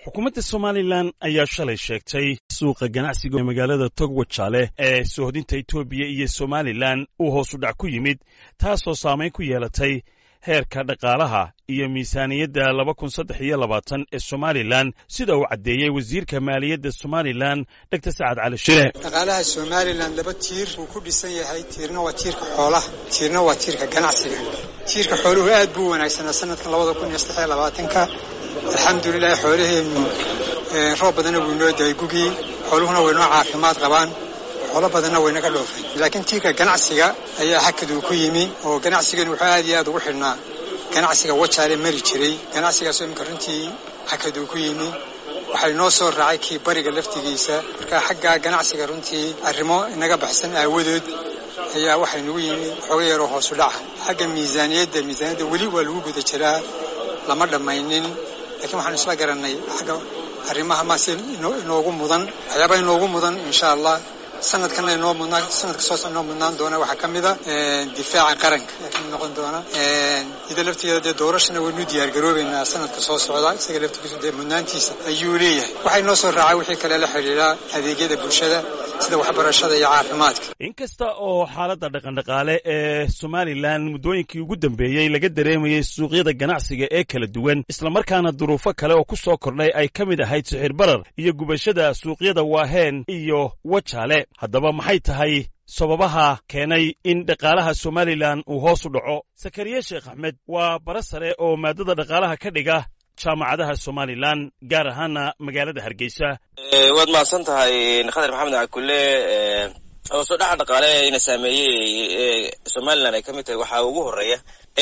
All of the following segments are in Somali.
xukuumadda somalilan ayaa shalay sheegtay suuqa ganacsiga magaalada togwajaale ee soohodinta etoobiya iyo somalilan uu hoosu dhac ku yimid taasoo saamayn ku yeelatay heerka dhaqaalaha iyo miisaaniyadda laba kun saddex iyo labaatan ee somalilan sida uu caddeeyey wasiirka maaliyadda somalilan dogtor sacad cali shire dhaqaalaha somalilan laba tiir uu ku dhisan yahay tiirna waa tiirka xoolaha tiirna waa tiirka ganacsiga tiirka xooluhu aad buu wanaagsanaa sanadkan labada kun iyo saddex iyo labaatanka alxamdulilahi xoolaheennu roob badanna wuu inoo daay gugii xooluhuna waynoo caafimaad qabaan xoolo badanna waynaga dhoofay laakiin tiirka ganacsiga ayaa hakaduu ku yimi oo ganacsigan wuxuu aad iyo aad ugu xidhnaa ganacsiga wajaale mari jiray ganacsigaasoo iminka runtii hakaduu ku yimi waxay noo soo raacay kii bariga laftigiisa marka xagga ganacsiga runtii arrimo inaga baxsan aawadood ayaa waxay nagu yimi xooga yaroo hoosu dhaca xagga miisaaniyadda miisaaniyadda weli waa lagu guda jiraa lama dhammaynin lakiin waxaanu isla garannay xagga arrimaha maase inoogu mudan waxyaabaa inoogu mudan insha allah sanadkana inoo mudnaa sanadka soo inoo mudnaan doona waxaa ka mida difaaca qaranka ayaa kamid noqon doona ida laftigeeda dee doorashana waynu diyaar garoobeynaa sanadka soo socda isaga laftigiisu dee mudnaantiisa ayuu leeyahay waxay noo soo raacay wixii kale la xidhiidhaa adeegyada bulshada sida waxbarashada iyo caafimaadka inkasta oo xaaladda dhaqandhaqaale ee somalilan muddooyinkii ugu dambeeyey laga dareemayey suuqyada ganacsiga ee kala duwan islamarkaana duruufo kale oo ku soo kordhay ay ka mid ahayd sixir barar iyo gubashada suuqyada waaheen iyo wajaale haddaba maxay tahay sababaha keenay in dhaqaalaha somalilan uu hoos u dhaco sakariye sheekh axmed waa bara sare oo maadada dhaqaalaha ka dhiga jaamacadaha somalilan gaar ahaana magaalada hargeysa waad mahadsan tahay khadar maxamed cakule hoos u dhaca dhaqaale ina saameeyey somalilan ay ka mid tahay waxaa ugu horeeya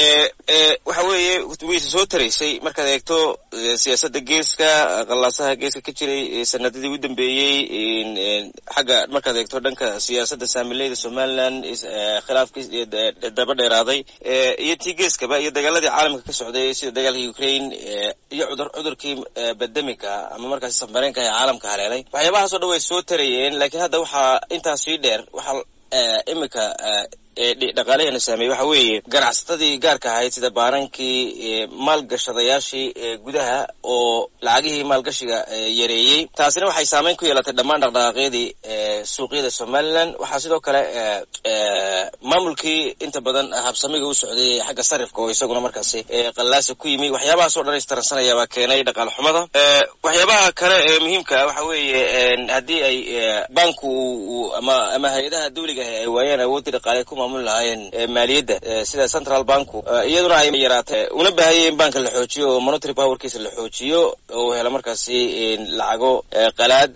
waxa weeye wayse soo taraysay markaad eegto siyaasadda geeska qallaasaha geeska ka jiray sanadadii u dambeeyey xagga markaad eegto dhanka siyaasadda saamileyda somalilan khilaafkii daba dheeraaday iyo tii geeskaba iyo dagaaladii caalamka ka socday sida dagaalka ukraine iyo cudurkii bandemika ama markaasi safareenka ee caalamka haleelay waxyaabahaasoo dhan way soo tarayeen laakiin hadda waxaa intaas sii dheer waxaa imika dhaqaalaheena saameeyey waxa weeye ganacsatadii gaarka ahayd sida baarankii maalgashadayaashii gudaha oo lacagihii maalgashiga yareeyey taasina waxay saameyn ku yeelatay dhammaan dhaqdhaqaaqyadii suuqyada somalilan waxaa sidoo kale maamulkii inta badan habsamiga u socday xagga sarifka oo isaguna markaasi qallaasa ku yimi waxyaabahaas oo dhan istaransanaya baa keenay dhaqaal xumada waxyaabaha kale ee muhiimka waxa weeye haddii ay banku ama ama hay-adaha dawliga ah ay waayeen awoodii dhaqaale ku maamuli lahaayeen maaliyadda sida central banku iyaduna ay yaraatay una baahayay in banka la xoojiyo oo monitary powerkiisa la xoojiyo oo helo markaasi lacago qalaad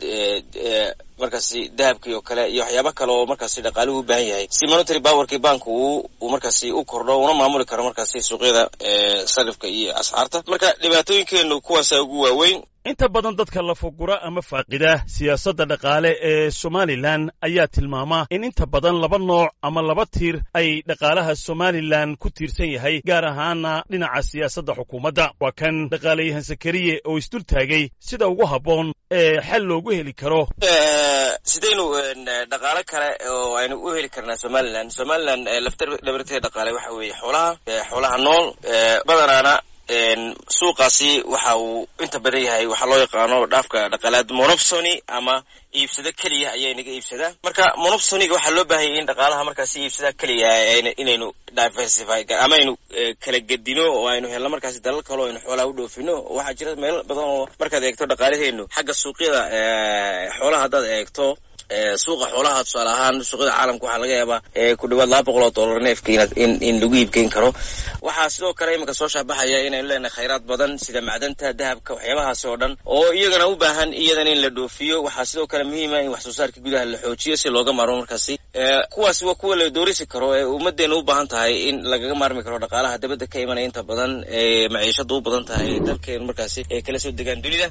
markaasi dahabkii oo kale iyo waxyaaba kale oo markaasi dhaqaaluhu u baahan yahay si monitary powerkii banku uu markaasi u kordho una maamuli karo markaasi suuqyada sarifka iyo asxaarta marka dhibaatooyinkeenu kuwaasa ugu waaweyn inta badan dadka lafugura ama faaqida siyaasadda dhaqaale ee somalilan ayaa tilmaama in inta badan laba nooc ama laba tiir ay dhaqaalaha somalilan ku tiirsan yahay gaar ahaana dhinaca siyaasadda xukuumadda waa kan dhaqaalayahan sakariye oo isdul taagay sida ugu habboon ee xal loogu heli karo sidaynu dhaqaalo kale oo aynu u heli karnaa somalilan somalilan lafdhabarteeda dhaqaale waxa weeye xoolaha xoolaha nool badanaana suuqaasi waxa uu inta badan yahay waxaa loo yaqaano dhaafka dhaqaalaad monopsony ama iibsado keliya ayaa inaga iibsadaa marka monopsoniga waxaa loo baahayay in dhaqaalaha markaasi iibsadaa keliya inaynu diversify ama aynu kala gedino oo aynu helno markaasi dalal kale oo aynu xoolaha u dhoofino waxaa jira meelo badan oo markaad eegto dhaqaalaheenu xagga suuqyada xoolaha haddaad eegto suuqa xoolaha tusaale ahaan suuqyada caalamka waxaa laga yaabaa ku dhawaad laba boqol oo dollar neefka in in lagu iibgeyn karo waxaa sidoo kale iminka soo shaabaxaya inaynu leenahay khayraad badan sida macdanta dahabka waxyaabahaasi oo dhan oo iyagana u baahan iyadana in la dhoofiyo waxaa sidoo kale muhiima in wax soo saarka gudaha la xoojiyo si looga maarmo markaasi kuwaasi waa kuwa la doorisi karo ee ummadeena u baahan tahay in lagaga maarmi karo dhaqaalaha dabadda ka imanaya inta badan ee maciishada u badan tahay dalkeenu markaasi ay kala soo degaan dunida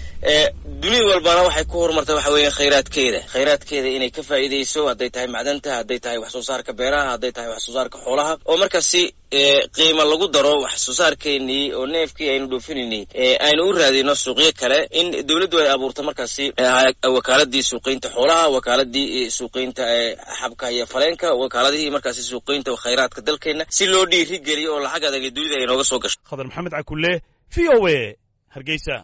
dunida walbana waxay ku horumartay waxa weeye khayraadkeeda khayraadkeeda inay ka faa'iidayso hadday tahay macdanta hadday tahay wax soo saarka beeraha hadday tahay wax soo saarka xoolaha oo markaasi qiimo lagu daro wax soo saarkeenii oo neefkii aynu dhoofinayni aynu u raadino suuqyo kale in dowladdu ay abuurto markaasi wakaaladii suuqeynta xoolaha wakaaladii suuqeynta xabka iyo faleenka wakaaladihii markaasi suuqeynta khayraadka dalkeena si loo dhiiri geliyo oo lacag adag dunida ay nooga soo gasho khadar maxamed cakule v o a hargeysa